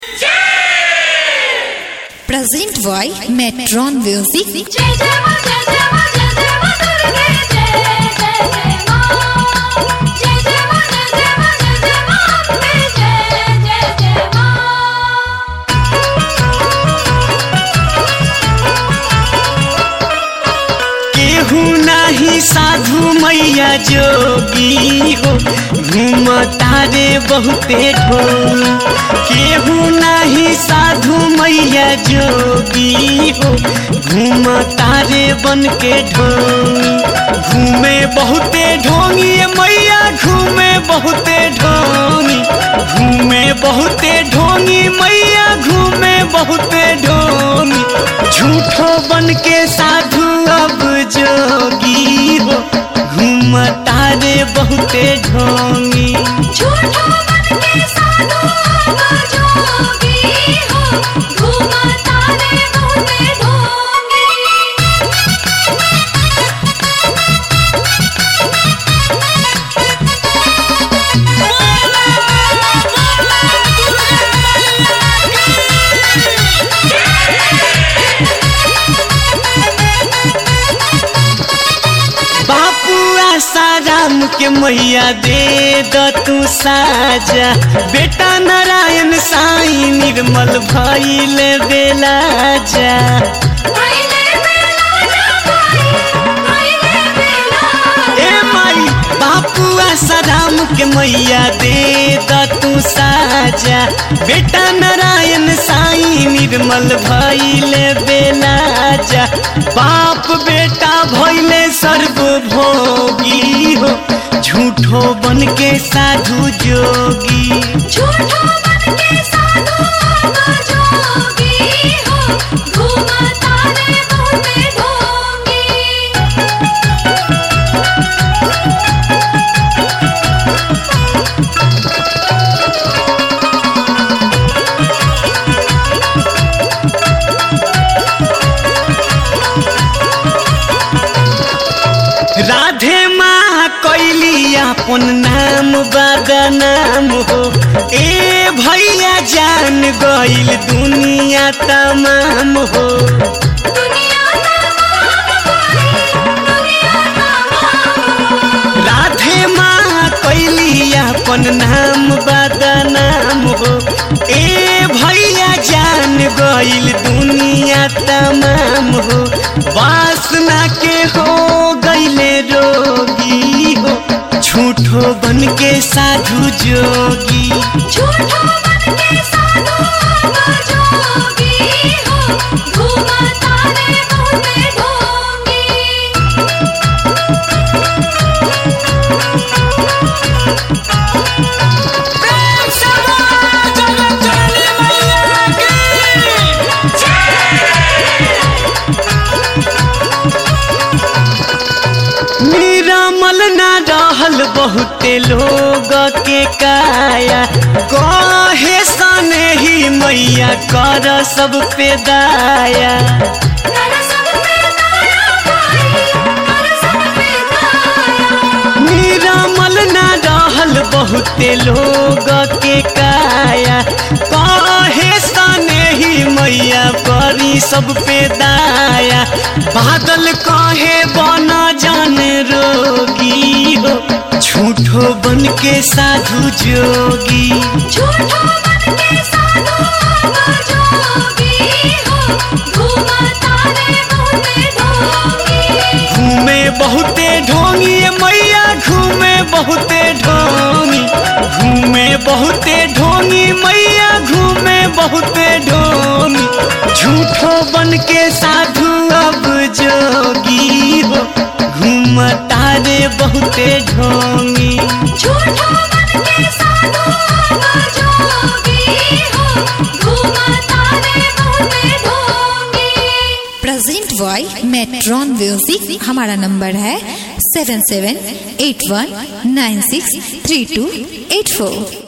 Present by Metron Music. जय जय मा जय जय मा जय जय मा दुर्गे जय जय जय मा जय जय मा जय जय मा जय जय मा अम्बे जय जय जय मा केहू नाही साधु मैया जोगी हो घूमता रे बहुते ढोल केहू नाही साधु मैया जोगी हो घूमता रे बन के ढोल घूमे बहुते ढोंगी मैया घूमे बहुते ढोंगी घूमे बहुते ढोंगी मैया घूमे बहुते ढोंगी झूठो बन के साधु अब जोगी हो घूमता रे बहुते ढोंगी झूठा मन के साधु अब जोगी हो घूमता रे बहुते ढोंगी बापू आसाराम के मैया दे द तू साजा बेटा नारायण साई निर्मल भइल बेला जा आइले बेला जा भाई आइले बेला ए माई बापू आसाराम के मैया दे द तू साजा बेटा नारायण साई निर्मल भइल बेला जा बाप बेटा भइले सर्वभोगी हो झूठो बन के साधु जोगी झूठा मन के साधु अब जोगी हो घूमता रे बहुते ढोंगी राधे माँ कैली अपन नाम बदनाम हो ए भैया जान गइल दुनिया तमाम हो दुनिया तमाम भाई दुनिया तमाम राधे माँ कैली अपन नाम बदनाम हो ए भैया जान गइल दुनिया तमाम हो वासना के हो गइले रोगी हो झूठो बन के साधु जोगी झूठा मन के साधु अब जोगी हो घूमता रे बहुते ढोंगी निरामल ना रहल बहुते लोग के काया कहे सने ही मैया कर सब पे दाया कर सब पे दाया भाई कर सब पे दाया निरामल ना रहल बहुते लोग के काया कहे सने ही मैया करी सब पे दाया बादल कहे बना जान रोगी हो झूठो बन के साधु जोगी झूठा मन के साधु अब जोगी हो घूमता रे बहुते ढोंगी घूमे बहुते ढोंगी ये मैया घूमे बहुते ढोंगी घूमे बहुते ढोंगी मैया घूमे बहुते ढोंगी झूठो बन के साधु अब जोगी हो घूमता रे बहुते ढोंगी झूठा मन के साधु अब जोगी हो घूमता रे बहुते ढोंगी Present by Metron Music. हमारा नंबर है seven seven eight one nine six three two eight फोर